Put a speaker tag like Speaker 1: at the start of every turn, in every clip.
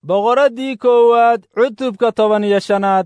Speaker 1: boqoraddii koowaad cutubka toban iyo shanaad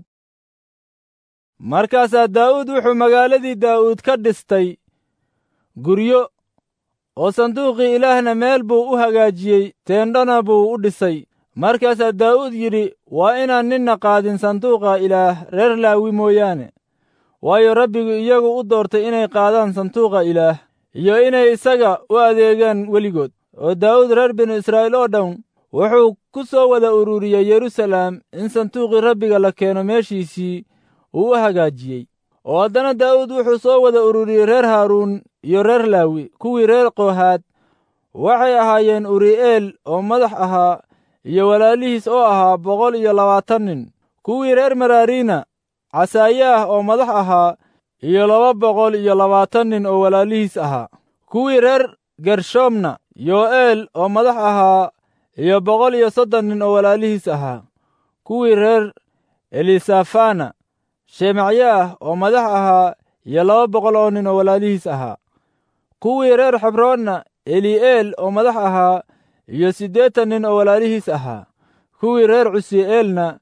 Speaker 1: markaasaa daa'uud wuxuu magaaladii daa'uud ka dhistay guryo oo sanduuqii ilaahna meel buu u hagaajiyey teendhona buu u dhisay markaasaa daa'uud yidhi waa inaan ninna qaadin sanduuqa ilaah reer laawi mooyaane waayo rabbigu iyagu u doortay inay qaadaan sanduuqa ilaah iyo inay isaga u adeegaan weligood oo daa'uud reer binu israa'iil oo dhan wuxuu ku soo wada ururiyey yeruusalaam in sanduuqii rabbiga la keeno meeshiisii uu u hagaajiyey oo haddana daa'uud wuxuu soo wada ururiyey reer haaruun iyo reer laawi kuwii reer koohaad waxay ahaayeen uri'eel oo madax ahaa iyo walaalihiis oo ahaa boqol iyo labaatan nin kuwii reer maraariina casaayaah oo madax ahaa iyo laba boqol iyo labaatan nin oo walaalihiis ahaa kuwii reer gershoomna yo'eel oo madax ahaa iyo boqol iyo soddon nin oo walaalihiis ahaa kuwii reer elisafana shemacyaah oo madax ahaa iyo laba boqol oo nin oo walaalihiis ahaa kuwii reer xebroonna eli'eel oo madax ahaa iyo siddeetan nin oo walaalihiis ahaa kuwii reer cusi'eelna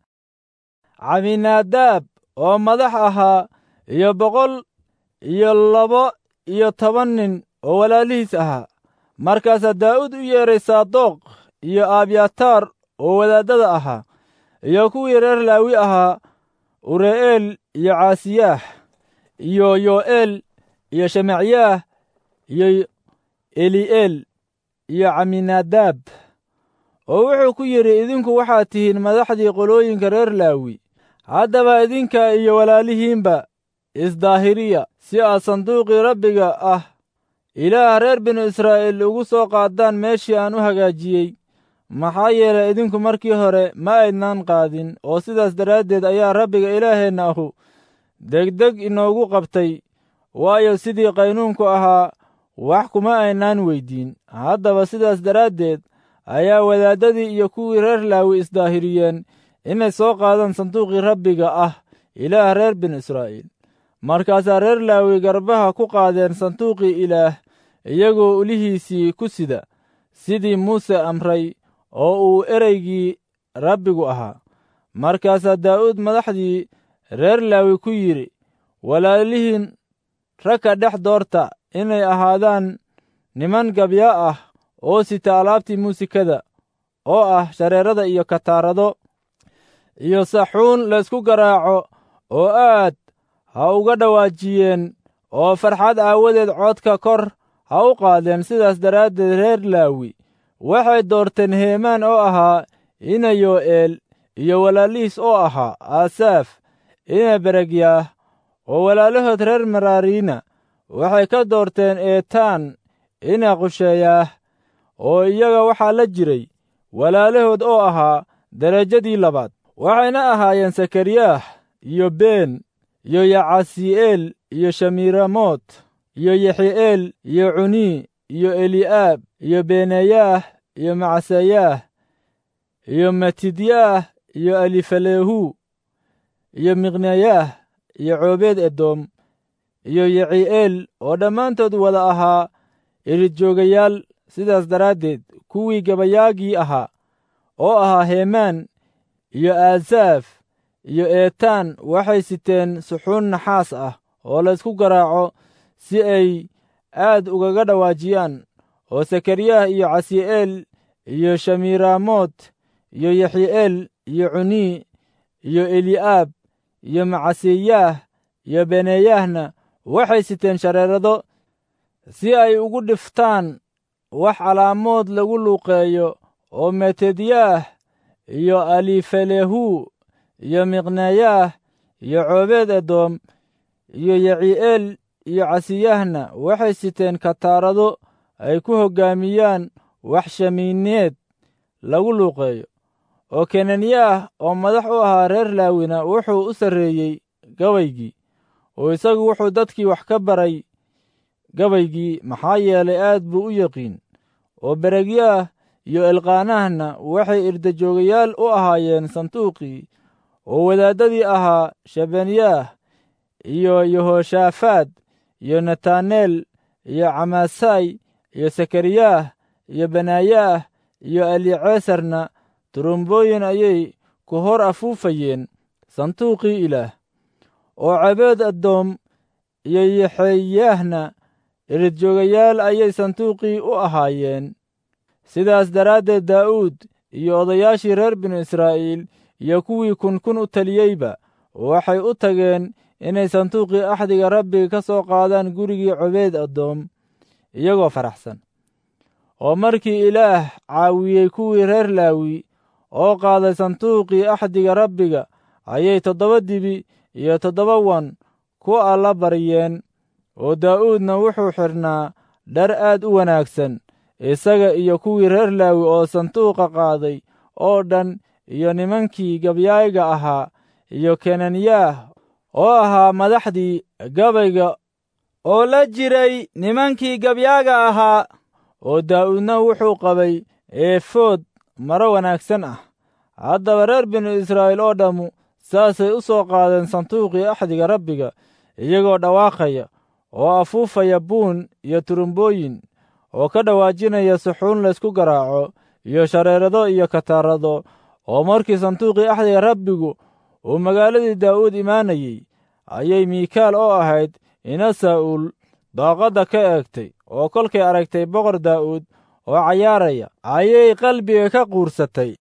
Speaker 1: caminaadaab oo madax ahaa iyo boqol iyo laba iyo toban nin oo walaalihiis ahaa markaasaa daa'uud u yeedhay saadoq iyo abyataar oo wadaaddada ahaa iyo kuwii reer laawi ahaa ure'eel iyo caasiyaah iyo yo'eel iyo shemacyaah iyo eli'eel iyo caminaadaab oo wuxuu ku yidhi idinku waxaad tihiin madaxdii qolooyinka reer laawi haddaba idinka iyo walaalihiinba isdaahiriya si aad sanduuqii rabbiga ah ilaah reer binu israa'iil ugu soo qaadaan meeshii aan u hagaajiyey maxaa yeelay idinku markii hore ma aydnaan qaadin oo sidaas daraaddeed ayaa rabbiga ilaaheenna ahu degdeg inoogu qabtay waayo sidii qaynuunku ahaa wax kuma aynaan weyddiin haddaba sidaas daraaddeed ayaa wadaaddadii iyo kuwii reer laawi isdaahiriyeen inay soo qaadaan sanduuqii rabbiga ah ilaah reer binu israa'iil markaasaa reer laawi garbaha ku qaadeen sanduuqii ilaah iyagoo ulihiisii ku sida sidii muuse amray oo uu ereygii rabbigu ahaa markaasaa daa'uud madaxdii reer laawi ku yidhi walaalihiin ragka dhex doorta inay ahaadaan niman gabya ah oo sita alaabtii muusikada oo ah shareerada iyo kataarado iyo saxuun laysku garaaco oo aad ha uga dhawaajiyeen oo farxad aawadeed codka kor ha u qaadeen sidaas daraaddeed reer laawi waxay doorteen heemaan oo ahaa ina yo'eel iyo walaalihiis oo ahaa aasaaf ina beregyaah oo walaalahood reer maraariina waxay ka doorteen eetaan ina qusheeyaah oo iyaga waxaa la jiray walaalahood oo ahaa derajadii labaad waxayna ahaayeen sakariyaah iyo been iyo yacasi'eel iyo shamiiramoot iyo yexi'eel iyo cunii iyo eli'aab iyo benayaah iyo macsayaah iyo matidyaah iyo alifalehu iyo miqnayaah iyo coobeed edoom iyo yeci'eel oo dhammaantood wada ahaa iridjoogayaal sidaas daraaddeed kuwii gabayaagii ahaa oo ahaa heemaan iyo aasaaf iyo eetaan waxay siteen suxuun naxaas ah oo laysku garaaco si ay aad ugaga dhawaajiyaan oo sakariyaah iyo casi'eel iyo shamiiraamoot iyo yexi'eel iyo cunii iyo eli'aab iyo macaseyaah iyo beneyaahna waxay siteen shareerado si ay ugu dhiftaan wax calaamood lagu luuqeeyo oo metedyaah iyo alifalehu iyo miqnayaah iyo coobeed edoom iyo yeci'eel iyo casiyahna waxay siteen kataarado ay ku hoggaamiyaan wax shamiineed lagu luuqeeyo oo kenanyaah oo madax u ahaa reer laawina wuxuu u sarreeyey gabaygii oo isagu wuxuu dadkii wax ka baray gabaygii maxaa yeelay aad buu u yaqiin oo beregyaah iyo elqaanahna waxay irdajoogayaal u ahaayeen sanduuqii oo wadaaddadii ahaa shabanyaah iyo yehoshaafaad iyo nataneel iyo camaasay iyo sakariyaah iyo benayaah iyo eliceesarna turumbooyin ayay ku hor afuufayeen sanduuqii ilaah oo cabeed addoom iyo yaxeeyaahna iridjoogayaal ayay sanduuqii u ahaayeen sidaas daraaddeed daa'uud iyo odayaashii reer binu israa'iil iyo kuwii kunkun u taliyeyba waxay u tageen inay sanduuqii axdiga rabbiga ka soo qaadaan gurigii cobeed addoom iyagoo faraxsan oo markii ilaah caawiyey kuwii reer laawi oo qaaday sanduuqii axdiga rabbiga ayay toddoba dibi iyo toddoba wan ku alla baryeen oo daa'uudna wuxuu xidhnaa dhar aad u wanaagsan isaga iyo kuwii reer laawi oo sanduuqa qaaday oo dhan iyo nimankii gabyaaga ahaa iyo kenanyaah oo ahaa madaxdii gabayga oo la jiray nimankii gabyaaga ahaa oo daa'uudna wuxuu qabay eefood maro wanaagsan ah haddaba reer binu israa'iil oo dhammu saasay u soo qaadeen sanduuqii axdiga rabbiga iyagoo dhawaaqaya oo afuufaya buun iyo turumbooyin oo ka dhawaajinaya suxuun laysku garaaco iyo shareerado iyo kataarado oo markii sanduuqii axdiga rabbigu uu magaaladii daa'uud imaanayey ayay miikaal oo ahayd ina saa'uul daaqadda ka eegtay oo kolkay aragtay boqor daa'uud oo cayaaraya ayay qalbiga ka quursatay